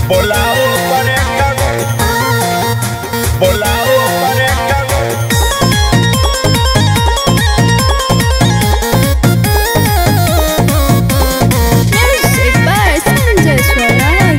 Volado para el cago. Volado para el cago. Music by Sanjay Swaraj.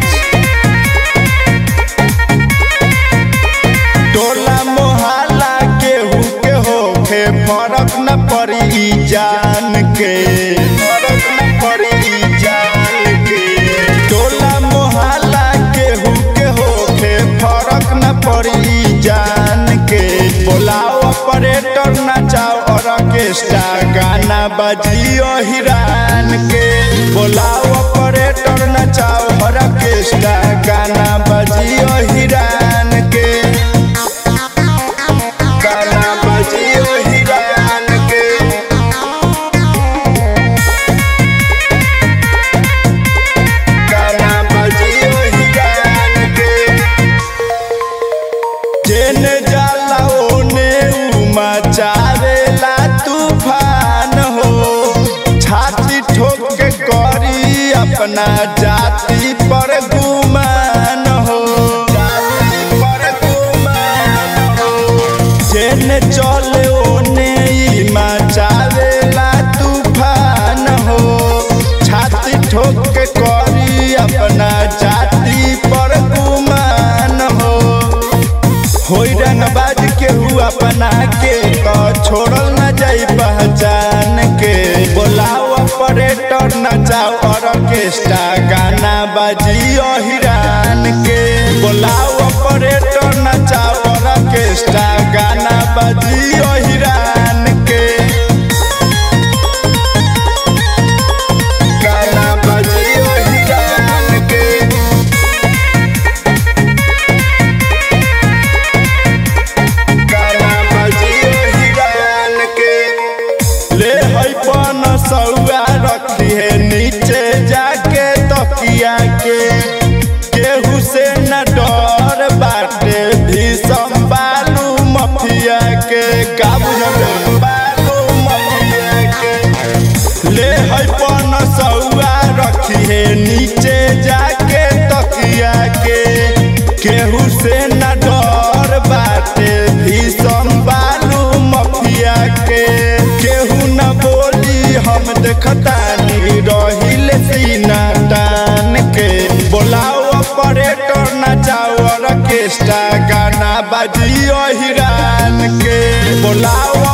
टोला मोहल्ला केहू के होखे फरक न पड़ी ई जान के फरक न पड़ी ई जान के टोला मोहल्ला केहू के होखे फरक न पड़ी ई जान के बोलाओ ऑपरेटर नचाओ ऑर्केस्ट्रा गाना बजियो हिरान के बोलाओ ऑपरेटर नचाओ ऑर्केस्ट्रा गाना बजियो हिरान के गाना बजियो हिरान के गाना बजियो हिरान के जेने जाला ओने उमा चावेला तूफान हो छाती ठोक के करी अपना जाति पर गुमान हो जाति पर गुमान हो जेने चले ओने ई मचावेला तूफान हो छाती ठोक के करी अपना जाति पर गुमान हो होई रंगबाज के हुआ अपना के तो छोड़ल न जाई पहचान के बोलाओ ऑपरेटर नचाओ ऑर्केस्ट्रा गाना बजियो हिरान के बोलाओ ऑपरेटर नचाओ ऑर्केस्ट्रा गाना बजियो हिरान के गाना बजियो हिरान के गाना बजियो हिरान के ले है पन सौआ रखी है नीचे जाके तकिया के केहू से न डर बाटे भी संभालू मफिया के का बुझल बालू मफिया के ले है पन सौआ रखी है नीचे जाके तकिया के केहू से न डर बाटे भी संभालू मफिया के केहू न बोली हम देखतानी रहिल सीना टान के बोलाओ ऑपरेटर नचाओ ऑर्केस्ट्रा गाना बजियो हिरान के बोलाओ